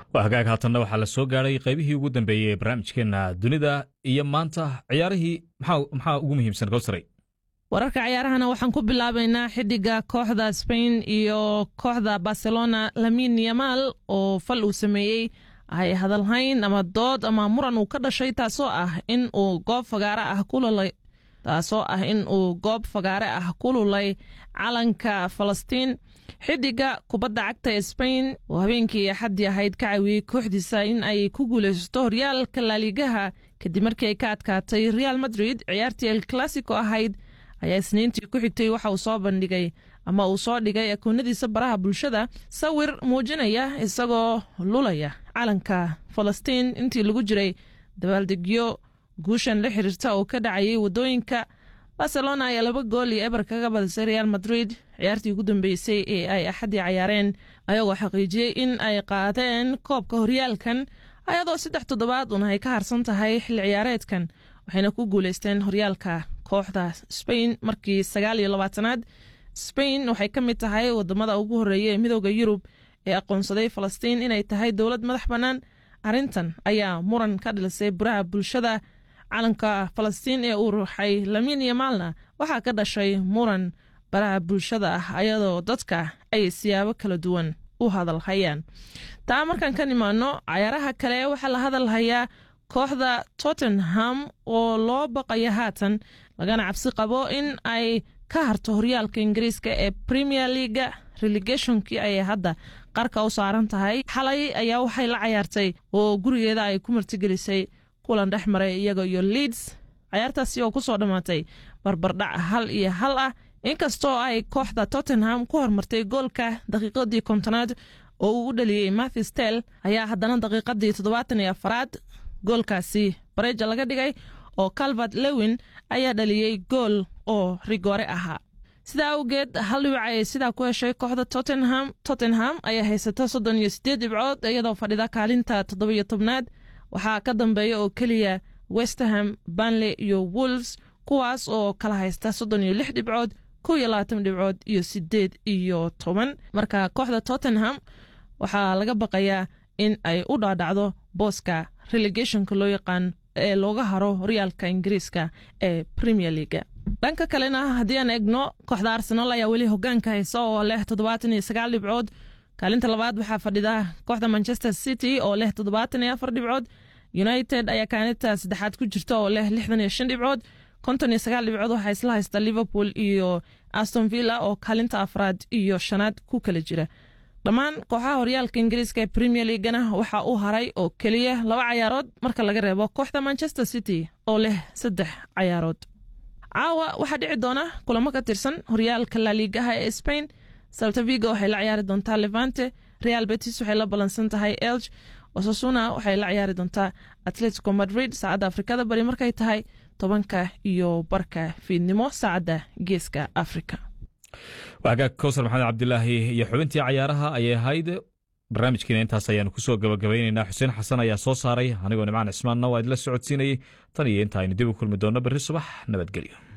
waa hagaag haatanna waxaa la soo gaadhay qaybihii ugu dambeeyey ee barnaamijkeenna dunida iyo maanta ciyaarihii maxaa ugu muhiimsan gowsaray wararka ciyaarahana waxaan ku bilaabaynaa xiddiga kooxda spain iyo kooxda barcelona lamin yamal oo fal uu sameeyey ay hadalhayn ama dood ama muran uu ka dhashay taasoo ah in uu goob fagaare ah ku lulay taasoo ah in uu goob fagaare ah ku lulay calanka falastiin xiddiga kubadda cagta ee spain oo habeenkii axaddii ahayd ka caawiyey kooxdiisa in ay ku guulaysato horyaalka laaligaha kadib markii ay ka adkaatay real madrid ciyaartii el classico ahayd ayaa isniintii ku xigtay waxa uu soo bandhigay ama uu soo dhigay akoonadiisa baraha bulshada sawir muujinaya isagoo lulaya calanka falastiin intii lagu jiray dabaaldegyo guushan la xiriirta oo ka dhacayay waddooyinka barcelona ayaa laba gool iyo eber kaga badisay real madrid ciyaartii ugu dambeysay ee ay axaddii cayaareen ayagoo xaqiijiyey in ay qaadeen koobka horyaalkan ayadoo saddex toddobaad una ay ka harsan tahay xilli ciyaareedkan waxayna ku guuleysteen horyaalka kooxda spain markii sagaal iyo labaatanaad spain waxay ka mid tahay wadamada ugu horeeya ee midooda yurub ee aqoonsaday falastiin inay tahay dowlad madax bannaan arrintan ayaa muran ka dhilisay buraha bulshada calanka falastiin ee uu ruuxay lamin iyo maalna waxaa ka dhashay muran baraha bulshada ah ayadoo dadka ay siyaabo kala duwan u hadalhayaan taa markaan ka nimaano cayaaraha kale waxaa la hadalhayaa kooxda tottenham oo loo baqaya haatan lagana cabsi qabo in ay ka harto horyaalka ingiriiska ee premier leaga relegationkii ayay hadda qarka u saaran tahay xalay ayaa waxay la cayaartay oo gurigeeda ay ku martigelisay kulan dhex maray iyaga iyo leeds cayaartaasi oo kusoo dhammaatay barbardhac hal iyo hal ah inkastoo ay kooxda tottenham ku hormartay goolka daqiiqadii kontonaad oo uu u dhaliyey mathis tel ayaa haddana daqiiqadii toddobaatan iyo afaraad goolkaasi bareja laga dhigay oo calvert lewin ayaa dhaliyey gool oo rigoore ahaa sidaa awgeed hal dhibic ayay sidaa ku heshay kooxda tottenham tottenham ayaa haysata soddon iyo siddeed dhibcood iyadoo fadhida kaalinta toddobiyo tobnaad waxaa ka dambeeya oo keliya westerham banley iyo wolves kuwaas oo kala haysta soddon iyo lix dhibcood kow iyo labaatan dhibcood iyo siddeed iyo toban marka kooxda tottenham waxaa laga baqayaa in ay u dhaadhacdo booska relegationka loo yaqaan ee looga haro horyaalka ingiriiska ee premier leaga dhanka kalena haddii aan egno kooxda arsenal ayaa weli hogaanka haysa oo leh toddobaatan iyo sagaal dhibcood kaalinta labaad waxaa fadhida kooxda manchester city oo leh toddobaatan iyo afar dhibcood united ayaa kaalinta saddexaad ku jirta oo leh lixdan iyo shan dhibcood konton iyo sagaal dhibcood waxaa isla haysta liverpool iyo aston villa oo kaalinta afraad iyo shanaad ku kala jira dhammaan kooxaha horyaalka ingiriiska ee premier leagana waxaa u haray oo keliya laba cayaarood marka laga reebo kooxda manchester city oo leh saddex cayaarood caawa waxaa dhici doona kulamo ka tirsan horyaalka laliigaha ee spain saltaviga waxay la ciyaari doontaa levante real betis waxay la ballansan tahay elg osasuna waxay la ciyaari doontaa atletico madrid saacadda afrikada bari markay tahay tobanka iyo barka fiidnimo saacadda geeska africa wagaag kowsar maxamed cabdilaahi iyo xubintii cayaaraha ayay ahayd barnaamijkiina intaas ayaanu kusoo gabagabaynaynaa xuseen xasan ayaa soo saaray anigoo nimcaan cismaanna waa idila socodsiinayey tan iyo inta aynu dib u kulmi doonno berri subax nabadgelyo